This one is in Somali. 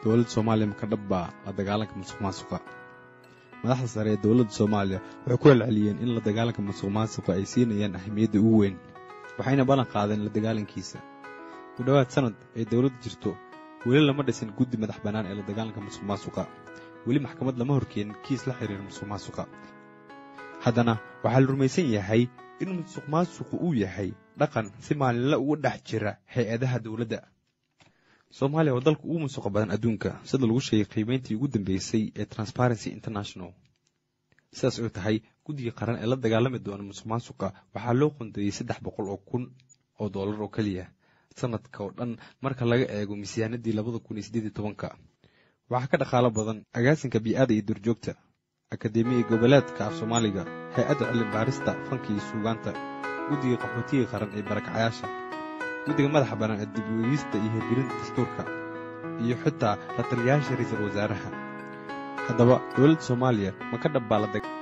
dowladda soomaaliya maka dhabbaa la dagaalanka musuq maasuqa madaxda sare ee dowladda soomaaliya waxay ku celceliyeen in la dagaalanka musuq maasuqa ay siinayaan ahmiyadda ugu weyn waxayna ballan qaadeen la dagaalankiisa ku dhowaad sanad ay dowladda jirto weli lama dhisin guddi madax bannaan ee la dagaalanka musuq maasuqa weli maxkamad lama horkeenin kiis la xiriira musuq maasuqa haddana waxaa la rumaysan yahay in musuq maasuqu uu yahay dhaqan si maalinle uga dhex jira hay-adaha dowladda soomaaliya waa dalka ugu musuqa badan adduunka sida lagu sheegay qiimeyntii ugu dambeysay ee transparency international sidaas oo tahay guddiga qaran ee la dagaalami doona musuq maasuqa waxaa loo qondeeyey saddex boqol oo kun oo dollar oo keliya sanadka oo dhan marka laga eego miisaanadii labada kun iyo siddeed iyo tobanka waxaa ka dhaqaalo badan agaasinka bii'ada iyo durjoogta akademiya goboleedka af soomaaliga hay-adda cilmi baarista fanka iyo suugaanta guddiga qaxootiga qaran ee barakacayaasha guddiga madaxa bannaan ee dib uegista iyo hirgelinta dastuurka iyo xitaa la taliyayaasha ra-iisul wasaaraha haddaba dowladda soomaaliya ma ka dhabbaa la